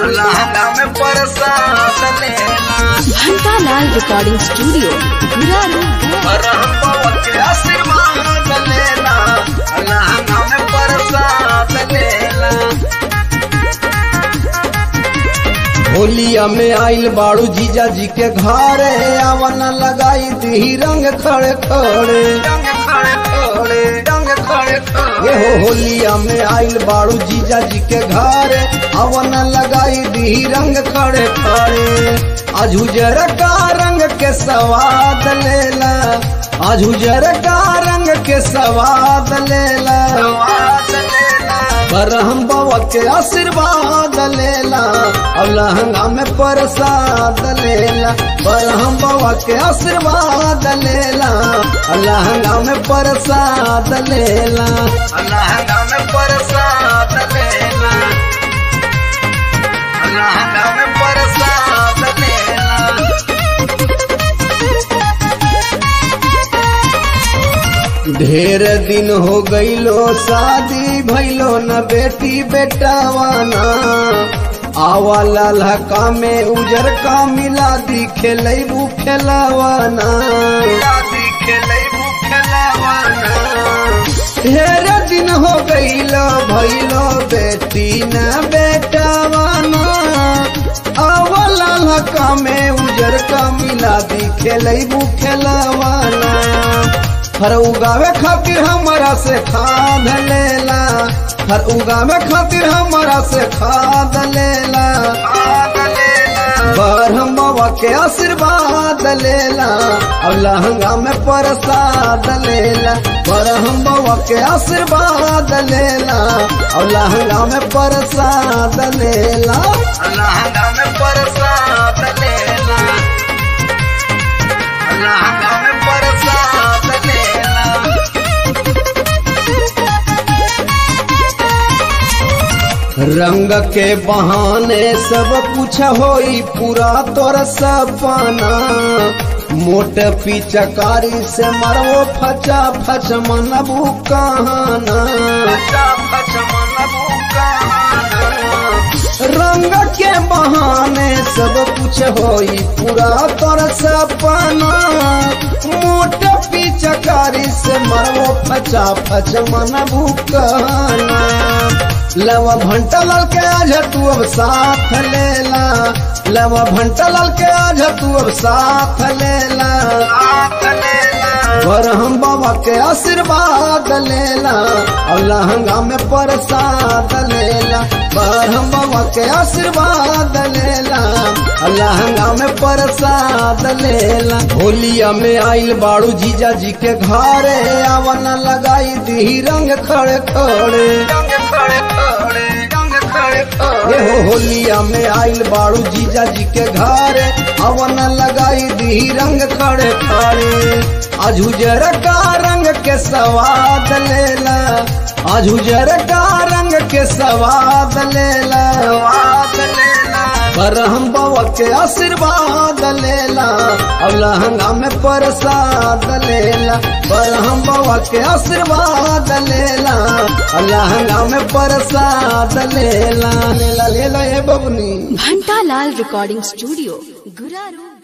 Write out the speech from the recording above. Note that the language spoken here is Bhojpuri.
लहंगा में प्रसाद लेला घंटालाल रिकॉर्डिंग स्टूडियो गुरारू गया रहमो के आशीर्वाद लेला लहंगा में प्रसाद लेला होलिया में आइल बाड़ू जीजा जी के घरे आवन लगाई दी रंग खड़े खड़े डंग खड़े खड़े डंग खड़े ये खड़े हो होलिया में आइल बाड़ू जीजा जी के घरे आवन लगाई दी रंग खड़े खड़े आज उजर का रंग के सवाद लेला आज उजर का रंग के सवाद लेला स्वाद लेला बरहम बाबा के आशीर्वाद लेला और लहंगा में प्रसाद लेला बरहम बाबा के आशीर्वाद लेला और लहंगा में प्रसाद लेला लहंगा में प्रसाद लेला लहंगा में प्रसाद लेला ढेर दिन हो गईलो शादी भइलो न बेटी बेटावाना आवा ललहका में उजर का मिला दी खेलैबू खेलावाना शादी खेलैबू खेलावाना ढेर दिन हो गईलो भइलो बेटी न बेटावाना आवला लका में उजर का मिला दी खेलैबू खेलावाना हर उगावे खातिर हमारा से खाद लेला हर उगावे खातिर हमारा से खाद लेला खाद लेला बरहम बाबा के आशीर्वाद लेला और लहंगा में प्रसाद लेला बरहम बाबा के आशीर्वाद लेला और लहंगा में प्रसाद लेला लहंगा में प्रसाद लेला लहंगा में प्रसाद लेला रंग के बहाने सब कुछ होई पूरा तोर सपना मोट पिचकारी से मरवो फचा फच मनबू कहाना बच्चा बचमन बुकाना रंग के बहाने सब कुछ होई पूरा तोर सपना मोट पिचकारी से मरवो फचा फच मनबू कहाना लवा भंटा लाल के आज तू अब साथ लेला लवा भंटा लाल के आज तू अब साथ लेला साथ लेला बरहम बाबा के आशीर्वाद लेला और लहंगा में प्रसाद लेला बरहम बाबा के आशीर्वाद लेला और लहंगा में प्रसाद लेला होलिया में आइल बाड़ू जीजा जी के घरे आवन लगाई दी रंग खड़े खड़े डंग खड़े खड़े डंग खड़े ये खड़े हो होलिया में आइल बाड़ू जीजा जी के घरे अवन लगाई दी रंग खड़े खड़े आज उजर का रंग के सवाद लेला आज उजर का रंग के सवाद लेला स्वाद लेला बरहम बाबा के आशीर्वाद लेला और लहंगा में प्रसाद लेला बरहम बाबा के आशीर्वाद लेला और लहंगा में प्रसाद लेला लेला लेला ये बबनी घंटालाल रिकॉर्डिंग स्टूडियो गुरारू